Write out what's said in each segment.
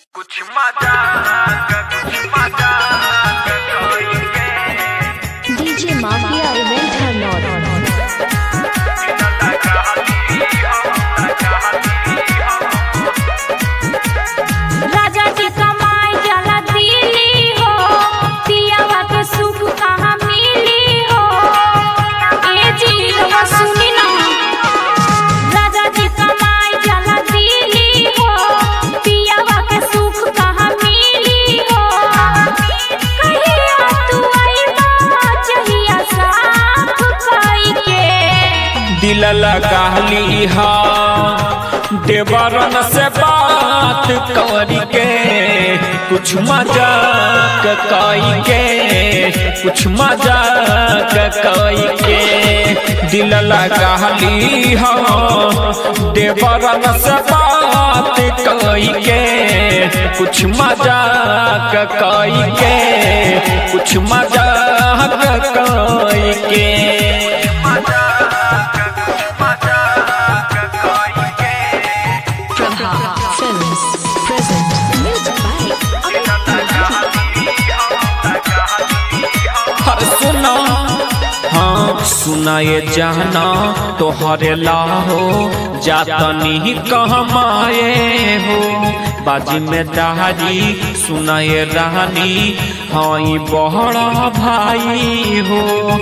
कुछ मजाक कुछ मजाक कइके DJ Mafia Event Hanor. राजा जी कमाई जला दिली हो पियावा के सुख कहाँ मिली हो ए जी रवा सुनी ना राजा जी कमाई जला दिली हो पियावा के सुख कहाँ मिली हो कहिया तू आईबा चहिया साफ कई के दिल लगाली हा देवरन से बात करी के कुछ मजाक कई के कुछ मजाक कई के दिल लगाली हा देवरन से बात कई के कुछ मजाक कई के कुछ मजाक कई के Prabha Films present. Music by हर सुना हाँ सुना ये जाना तोहरे लाहो जातनी कहमाए हो बाजी में दारी सुना ये रानी हाँ ई बहरा भाई हो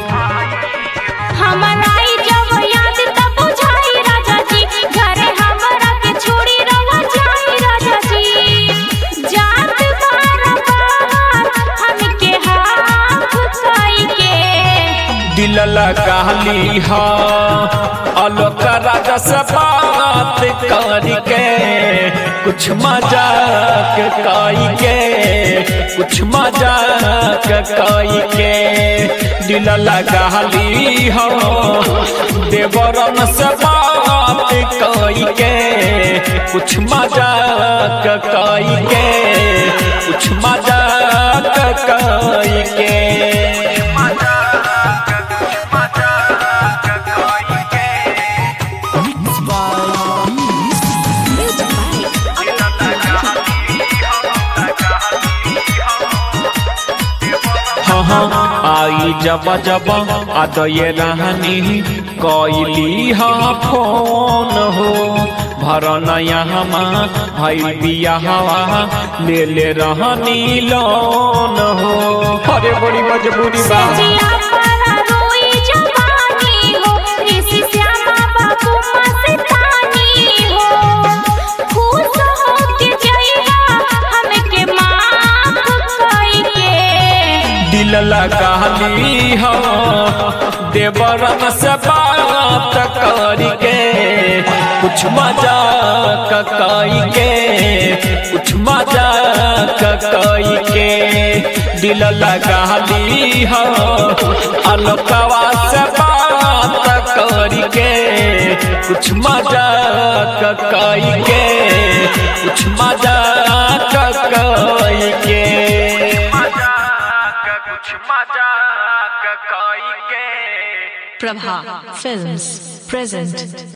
हमरा ई जब याद तब बुझाई राजा जी घरे हमरा के छोड़ी रवा जाई राजा जी जात बार बार हमके हाथ कई के दिल लगाली हा अलोक राजा से बात करके कुछ मजाक कई के कुछ मजाक कई के दिल लगाली हा देवरन से बात कई के कुछ मजाक कई के कुछ मजाक कई के Music by हाँ हाँ आई जब जब आदये रहनी कैली हाँ फोन हो भरन यहाँ भाई बिया हवा ले ले रहनी लोन हो अरे बड़ी मजबूरी बा जिया पर रोई जवानी हो ऋषि श्यामा बाबू मस्तानी हो खुश हो के जइया हमके माफ कई के दिल लगाली हो देवरन से बात करके कुछ मजाक कई के कुछ मजाक कई के दिल लगाली हो अलकवा से बात करके कुछ मजाक कई के कुछ मजाक कई के कुछ मजाक कइके Prabha Films present.